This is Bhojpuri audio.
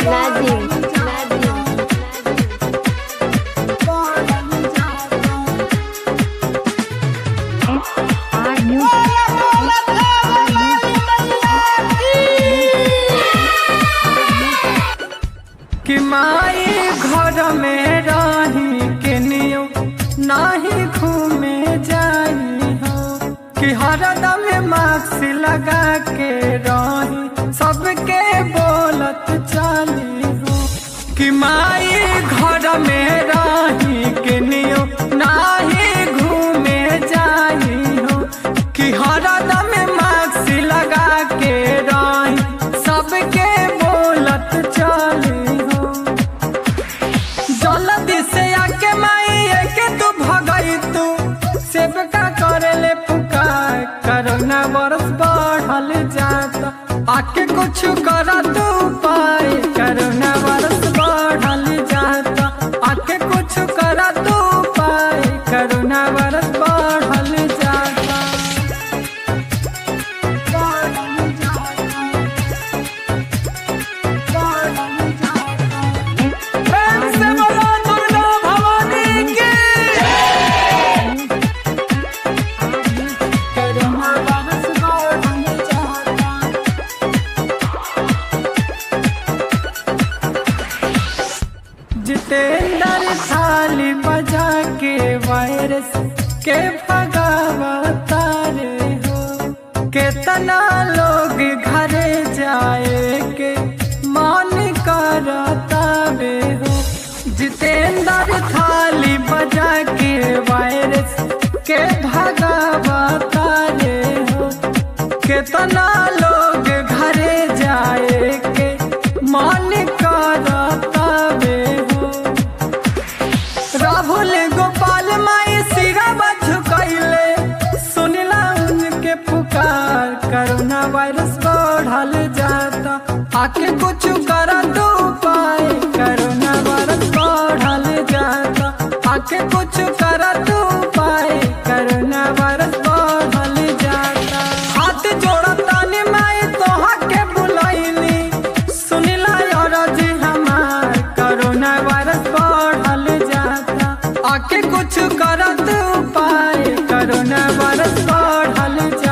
नाजिम नाजिम कि माई घर में रही के नियो नाही घूमे जाई हो कि हरदम मास्क लगा के रही सबके बोलत चली हो कि माई घर में रही के नियो नाही घूमे जाई हो कि हरदम मास्क लगा के रही सबके बोलत चली हो जल्दी से आके माई के तू भगई तू सेवका करे ले पुकार करोना बरस बढ़ल जाता आके कुछ कर तू पाए करोना बरस बढ़ल जाता आके कुछ कर तू पाए करोना बरस बढ़ल जाता प्रेम से बोलो दुर्गा भवानी की करोना वायरस बढ़ल जाता जितेंद्र थाली बजा के वायरस के भगावता रे हो केतना लोग घरे जाए के मान करता बे हो जितेंद्र थाली बजा के वायरस के भगावता रे हो केतना लोग घरे जाए के मान करता बे हो राहुल गोपाल माई सिरा झुकैले सुनला उनके पुकार कोरोना वायरस बढ़ल जाता आके कुछ कर दो पाए कोरोना वायरस बढ़ल जाता आके कुछ कर दो पाए कोरोना वायरस बढ़ल जाता हाथ जोड़ता ने माई तोहा के बुलैली सुनला और जी हमार कोरोना वायरस बढ़ल जाता आके कुछ करत उपाय कोरोना वायरस बढ़ल